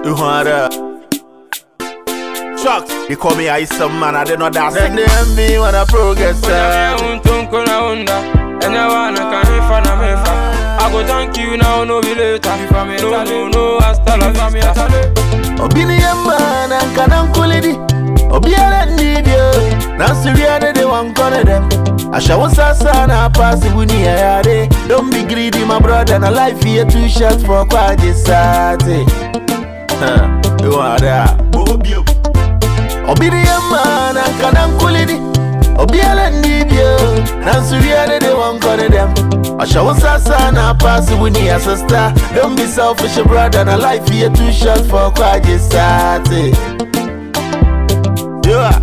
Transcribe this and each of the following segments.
You want that? Shucks, they call me ice some man, I did not that. Then they envy when I progress. Kuna uh. untung kuna unda Enyewana kanifa na mefa I go thank you now, no be later No, no, no, hasta la vista Obini yamma na nkana nkulidi Obiara nibyo Nansuriade de wankone dem Ashawo sasa na pasi buni ya yade Don't be greedy my brother na life here two shots for kwaje sate Huh, you want that? Obini yamma na nkana nkulidi Obiara nibyo Nansuriade de wankone dem Ashawo sasa na pasi buni ya sister Don't be selfish brother na life here two shots for kwaje sate Yeah.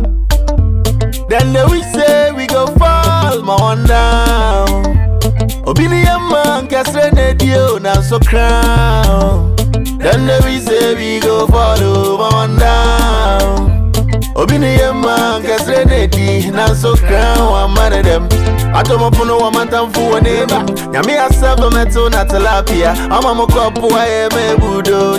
Then they we say we go fall, my one down. Obini man kesre ne dio na so crown. Then they we say we go fall, oh, my one down. Obini man kesre ne di na so crown, one man of them. Atomo puno wa matamfu wa neba Nyami asaba meto na tilapia Ama mokopu wa eme budo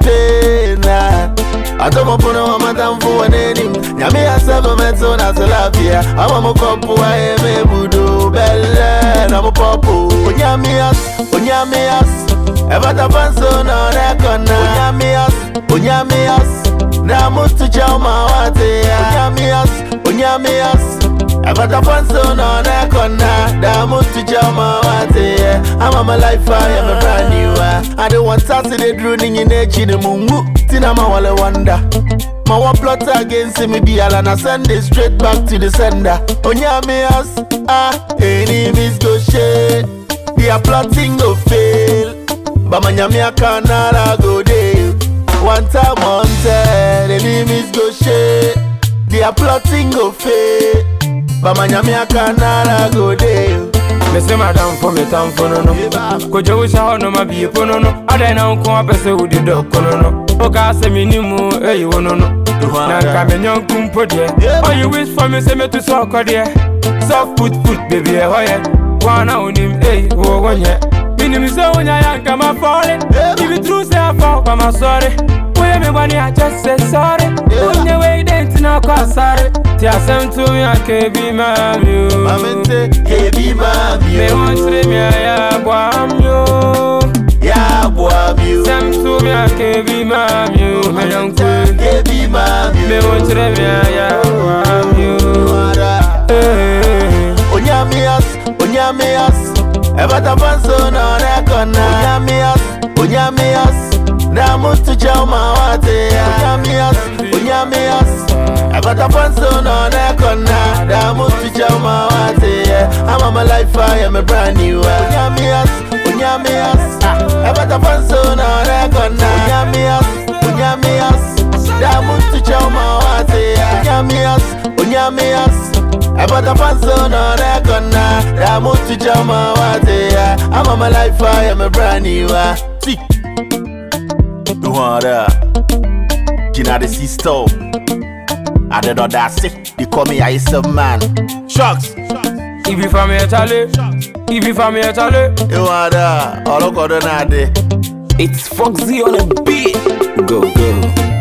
champagne Atomo puno wa matamfu wa nenim Nyami asaba meto na tilapia Ama mokopu wa eme budo belle na mopopo Onyami as, onyami as Ebata panso na rekona Onyami as, onyami as Na mutu chama wate Onyami as, onyami as Ebata panso na rekona Da mutu chama wate I'm my life I am a brand new uh. I don't want Saturday drooning in echi ni mungu Tina ma wale wonder My one plot against me be all and I send it straight back to the sender Onyami as, ah, enemies go shade They are plotting go fail But my nyami a canara go dey One time on ten, enemies go shade They are plotting go fail But my nyami a canara go dey Mese madam for me tam for no no Kojo wisha ho no ma bi po no no Adai na nko apese udi do kono no Oka se mi ni mu eyi wo no no Na nka me nyonku mpo de Oh you wish for me se me to so ko de Soft put put baby e ho ye Wana onim eyi wo wonye Minim se wonya ya nka ma falling If it true say I fall but my sorry Oye me gwani I just say sorry Onye we dent na kwa sorry Ti asem to me akebi mami o Mamente, kebi mami Me wan tre mi a ya bwam yo Ya boami o Sem tu mi a ke bi mam yo Me yon kwe Kebi mami Me wan tre mi a ya bwam yo Eh, Onyamias, Onyamias Ebata panso na rekona Onyamias, Onyamias Na mutu chama wate Onyamias, Onyamias Ebata panso na rekona Na mutu chama wate I'm on my life, I am a brand new Onyamias, Onyamias Ebata panso na rekona Onyamias, Onyamias Na mutu chama wate Onyamias, Onyamias Ebata panso na rekona Da mutu chama wate I'm on my life, I am a brand new See You want that Gina the sister I don't know that sick They call me Ice Man Shucks If you from here chale If you from here chale You want that All of na de It's Foxy on a beat. Go, go.